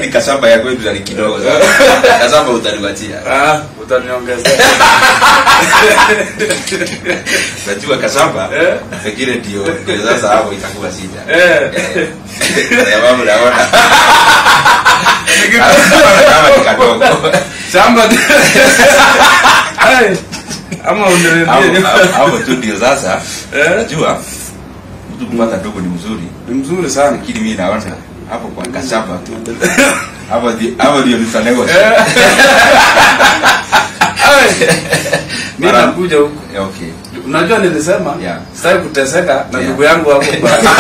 lakini kasaba ya kwetu ni kidogo sana kasaba utanipatia Ah, utaniongezea. najua kasaba Eh. pengine ndio ndio sasa hapo itakuwa shida Eh. Eh. sababu naona kama ni kadogo Shamba. Ai. Ama Hapo- uniambie. hapo- hapo tu ndio sasa Eh? najua mtu kupata ndogo ni mzuri Ni mzuri sana. lakini mimi naona hapo kwa kasaba tu hapo ndi- hapo ndio tutanego Mimi Mara- nakuja huko. okay Unajua nilisema Yeah. sitaki kuteseka na Yeah. ndugu yangu hapo.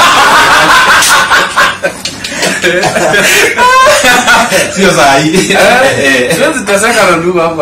sio saa hii Eh, Siwezi teseka na ndugu hapo.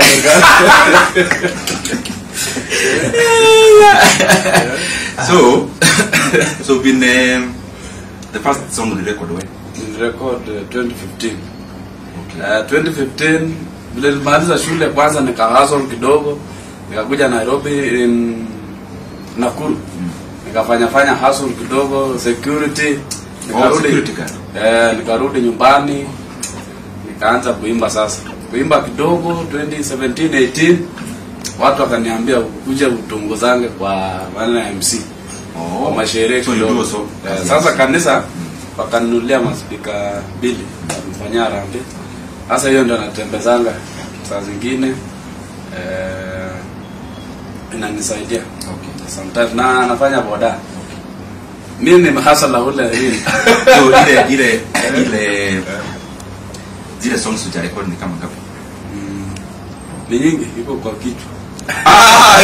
so so been um, the first song on record when Record uh, 2015. okay Uh, 2015 vile nilimaliza shule kwanza nikahasol kidogo nikakuja Nairobi in Nakuru nikafanya fanya hustle kidogo security oh security guard eh, nikarudi nyumbani nikaanza kuimba sasa kuimba kidogo 2017 18 watu wakaniambia kuja utongozange kwa maneno ya MC kwa masherehe so you kidogo do so Eh, sasa kanisa wakaninulia maspika mbili mfanyia harambee sasa hiyo ndio natembezanga saa zingine eh, inanisaidia okay sometimes na nafanya boda mimi ni hasala ule hili so ile ile ile zile songs za record ni kama ngapi ni nyingi iko kwa kichwa ah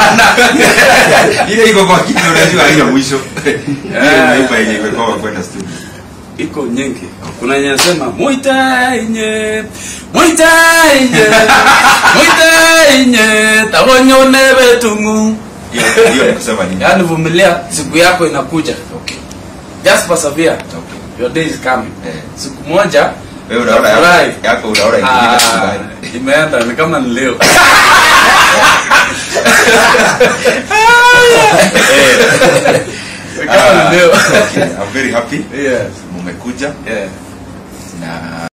ile iko kwa kitu unajua haina mwisho ile unaipa yenye iko kwa kwenda studio iko nyingi kuna yenye nasema muitainye muitainye muitainye tabonyone betungu hiyo hiyo ni kusema nini yaani vumilia siku yako inakuja okay just persevere okay your day is coming Eh. siku moja wewe unaona utafurahi. yako- yako unaona ikifika siku Ah, gani imeenda ni kama ni leo Ni kama ni leo okay i'm very happy yes mumekuja yeah na